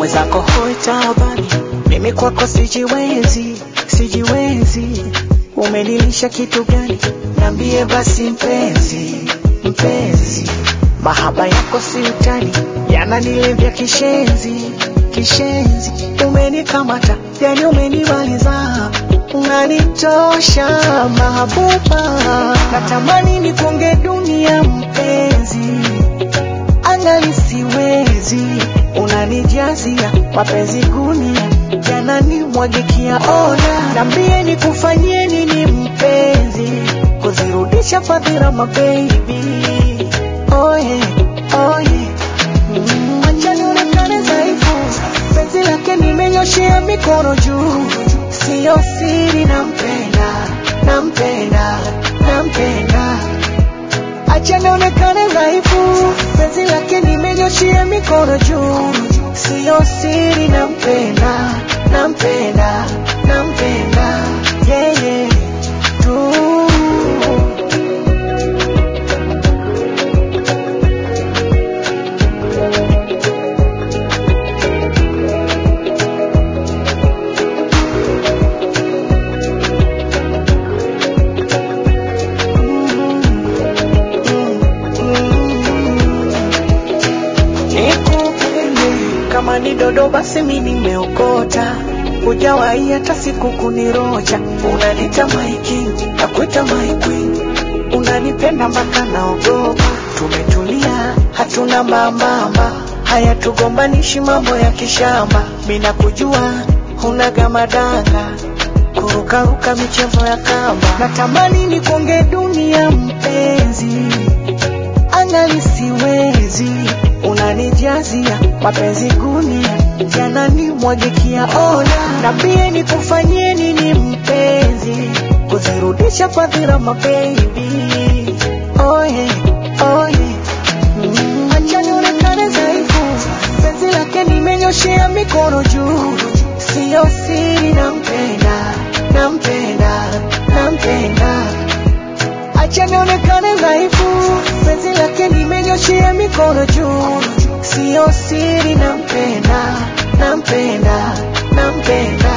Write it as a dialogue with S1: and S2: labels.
S1: mwenzako hoi taabani, mimi kwako sijiwezi, sijiwezi. Umenilisha kitu gani? Niambie basi mpenzi, mpenzi. Mahaba yako si utani, yananilevya kishenzi, kishenzi. Umenikamata, yani umenimaliza, unanitosha mahabuba. Natamani nikunge dunia mpenzi, angali siwezi, unanijazia mapenzi gunia, yananimwagikia ona. Niambie nikufanyie nini mpenzi, kuzirudisha fadhila mababy oh yeah, oh yeah. Mm, acha nionekane dhaifu, penzi lake nimenyoshea mikono juu, siyo siri, nampenda, nampenda, nampenda. Acha nionekane dhaifu, penzi lake nimenyoshea mikono juu, siyo siri, nampenda, nampenda, nampenda, yeah, yeah. tu nikupende kama ni dodo basi mi nimeokota hujawahi hata siku kunirocha unanita maiki nakuita my queen unanipenda mpaka naogopa tumetulia hatuna mambamba haya tugombanishi mambo ya kishamba mi nakujua hunaga madanga kurukaruka michezo ya kamba natamani nikonge dunia mpenzi angali siwezi, unanijazia mapenzi gunia, yananimwagikia ona. Niambie nikufanyie nini mpenzi, kuzirudisha fadhila mababy oh yeah, oh yeah. Mm, acha nionekane dhaifu, penzi lake nimenyoshea mikono juu, siyo siri, nampenda, nampenda, nampenda acha nionekane dhaifu, penzi lake nimenyoshea mikono juu, siyo siri, nampenda, nampenda, nampenda